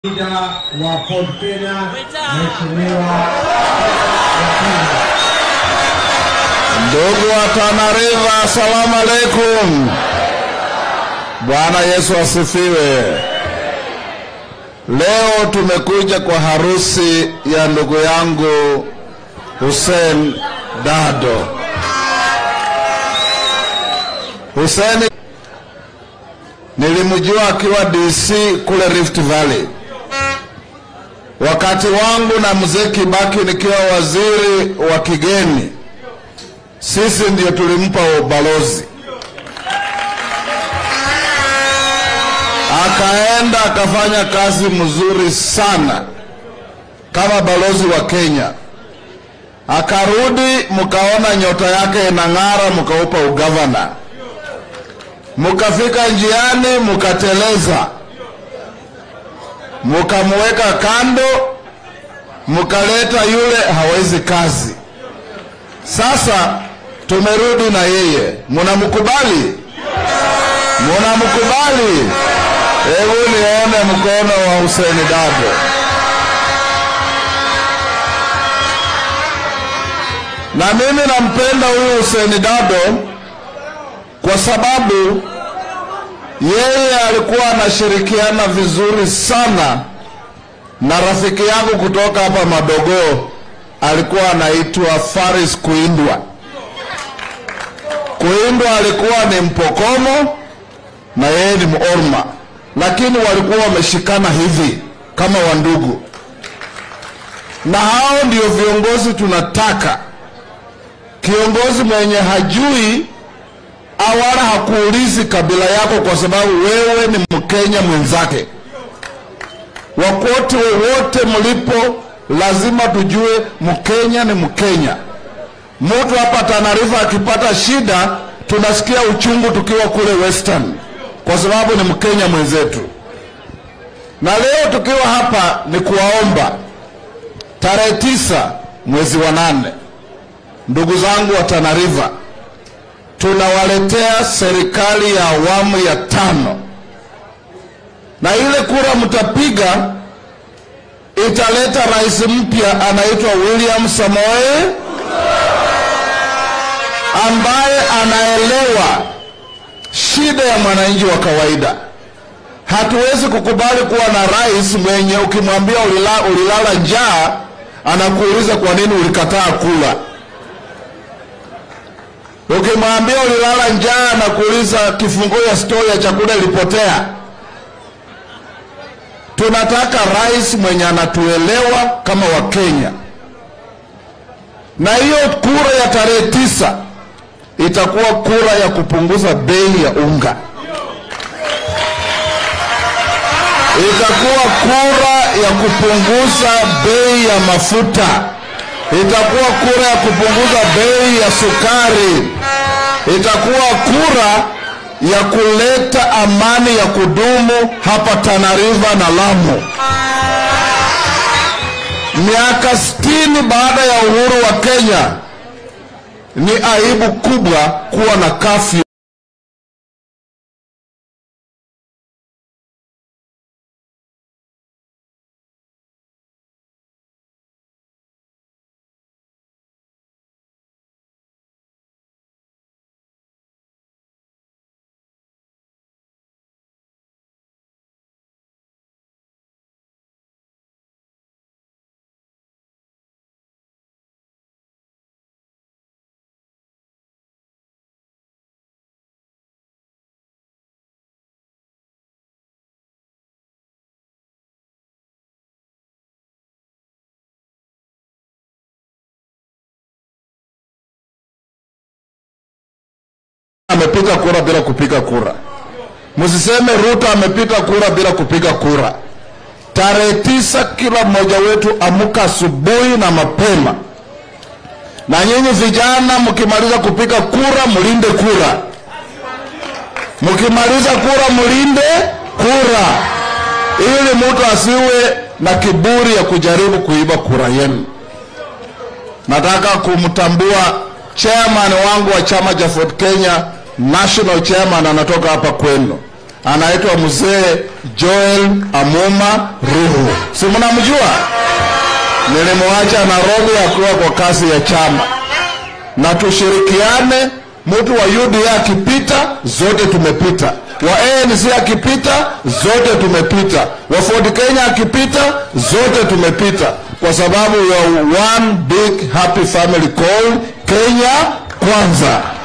Leader wa Ford Kenya, Mheshimiwa Ndugu wa Tana River, asalamu alaikum. Bwana Yesu asifiwe. Leo tumekuja kwa harusi ya ndugu yangu Hussein Dado. Hussein nilimjua akiwa DC kule Rift Valley. Wakati wangu na mzee Kibaki nikiwa waziri wa kigeni sisi ndio tulimpa ubalozi, akaenda akafanya kazi mzuri sana kama balozi wa Kenya. Akarudi, mkaona nyota yake inang'ara, mkaupa ugavana, mkafika njiani, mkateleza, mkamweka kando, mkaleta yule hawezi kazi. Sasa tumerudi na yeye, munamkubali? Munamkubali? Hebu nione mkono wa Hussein Dado. Na mimi nampenda huyu Hussein Dado kwa sababu yeye alikuwa anashirikiana vizuri sana na rafiki yangu kutoka hapa Madogoo alikuwa anaitwa Faris Kuindwa. Kuindwa alikuwa ni Mpokomo na yeye ni Morma, lakini walikuwa wameshikana hivi kama wandugu, na hao ndio viongozi tunataka. Kiongozi mwenye hajui awala hakuulizi kabila yako, kwa sababu wewe ni Mkenya mwenzake. Wakote wowote mlipo lazima tujue Mkenya ni Mkenya. Mtu hapa Tana River akipata shida tunasikia uchungu tukiwa kule Western, kwa sababu ni Mkenya mwenzetu. Na leo tukiwa hapa ni kuwaomba, tarehe tisa mwezi wa nane, ndugu zangu wa Tana River, tunawaletea serikali ya awamu ya tano, na ile kura mtapiga italeta rais mpya anaitwa William Samoei ambaye anaelewa shida ya mwananchi wa kawaida. Hatuwezi kukubali kuwa na rais mwenye ukimwambia ulila, ulilala njaa anakuuliza kwa nini ulikataa kula. Ukimwambia ulilala njaa anakuuliza kifunguo ya store ya chakula ilipotea. Tunataka rais mwenye anatuelewa kama Wakenya, na hiyo kura ya tarehe tisa itakuwa kura ya kupunguza bei ya unga, itakuwa kura ya kupunguza bei ya mafuta, itakuwa kura ya kupunguza bei ya sukari, itakuwa kura ya kuleta amani ya kudumu hapa Tana River na Lamu. Miaka sitini baada ya uhuru wa Kenya, ni aibu kubwa kuwa na kafyu. amepiga kura bila kupiga kura. Msiseme Ruto amepiga kura bila kupiga kura. Tarehe tisa, kila mmoja wetu amuka asubuhi na mapema, na nyinyi vijana, mkimaliza kupiga kura mlinde kura, mkimaliza kura mlinde kura, ili mtu asiwe na kiburi ya kujaribu kuiba kura yenu. Nataka kumtambua chairman wangu wa chama cha Ford Kenya, national chairman, anatoka hapa kwenu, anaitwa mzee Joel Amuma Ruhu, si mnamjua? Nilimwacha Nairobi akiwa kwa kazi ya chama, na tushirikiane. Mtu wa UDA akipita, zote tumepita. Wa ANC akipita, zote tumepita. Wa Ford Kenya akipita, zote tumepita, kwa sababu ya one big happy family called Kenya Kwanza.